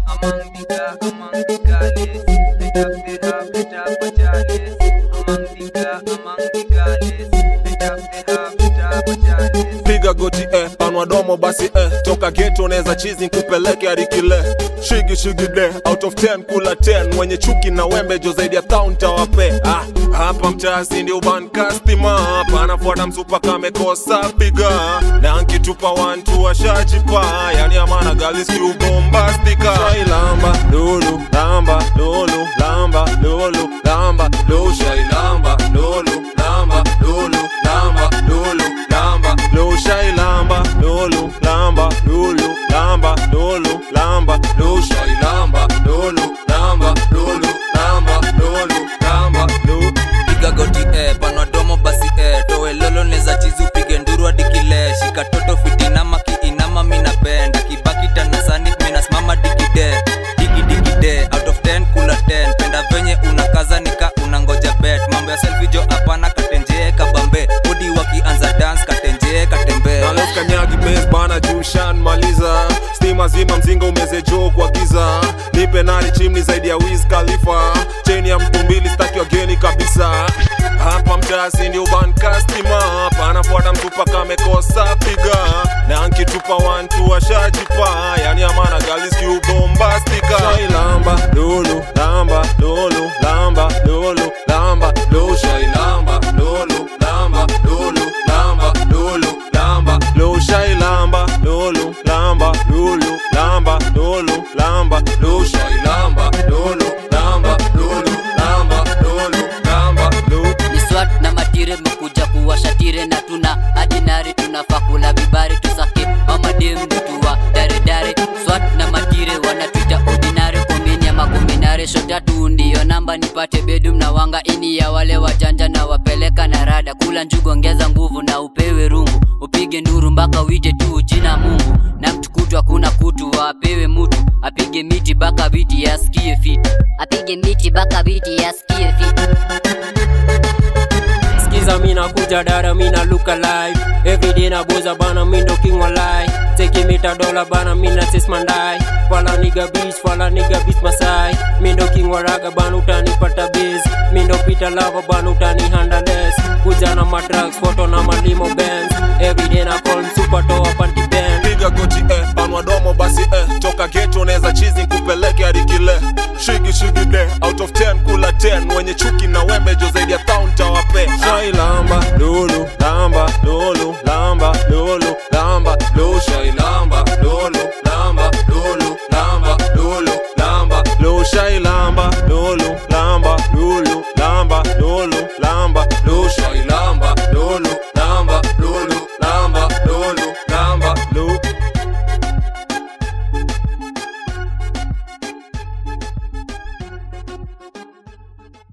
among the ga, among the gallus. Let up the half, let up a chalice. Among the ga, among the gallus. Let up the half, let up a chalice. piga goti eh, panwa domo basi eh, toka geto neza chizi nkupeleke hadi kile shigi shigi de out of 10 kula 10 mwenye chuki na wembe jo zaidi ya town tawape ah, hapa mtasi ndio ban customer panafuata msupa kamekosa piga na nkitupa 1 tu washajipa yani amana galis kiubombastika shailamba lulu lamba lulu lamba lulu lamba lu shailamba lulu lamba lulu lamba lulu lamba lu shailamba lulu lamba lulu lamba lulu lamba lu shailamba lulu lamba lulu lamba lulu lamba lu piga goti eh, panwa domo basi eh, towe lolo neza chizi upige nduru hadi kile shika toto fitinama kiinama minapenda kibaki tanasani minasimama digide digi digide out of 10 kula 10 penda venye unakaza nika unangoja bet mambo ya selfie jo hapana katenjee kabambe odi wakianza dance katenjee katembe na leo kanyagi base bana jushan maliza stima zima mzinga umeze joo kwa giza nipe nani chimni zaidi ya Wiz Khalifa cheni ya mtu mbili staki wageni kabisa hapa mtasi ndio ban customer panafuata mtupa kamekosa piga na nkitupa wantu washajipa yani amana galis kiubombastika shailamba lulu lamba lulu lamba lulu lamba lu shailamba lulu lamba lulu lamba lulu lamba lu shailamba lulu lamba lulu lamba lulu lamba lu shailamba lulu lamba lulu lamba lulu lamba lu ni swat na matire mekuja kuwashatire na tuna adinari tunafaa kula vibari tusake mamadem tuwa daredare swat na matire wanatwita ordinary komini ya makombinare shotatu ndiyo namba nipate bedum na wanga ini ya wale wajanja na wapeleka na rada kula njugu ongeza nguvu na upewe rungu upige nduru mpaka wite tu jina mungu na mtukutu hakuna kutu wapewe mutu apige miti baka biti yasikie fiti apige miti baka biti yasikie fiti Skiza mina kuja dada mina look alive Everyday na boza bana mindo king walai Take mita dola bana mina sis mandai Fala nigga beach fala nigga beach masai Mindo king waraga bana utanipata biz Mindo pita lava bana utani handleless Kuja na madrugs photo na malimo bands Everyday na call super toa panty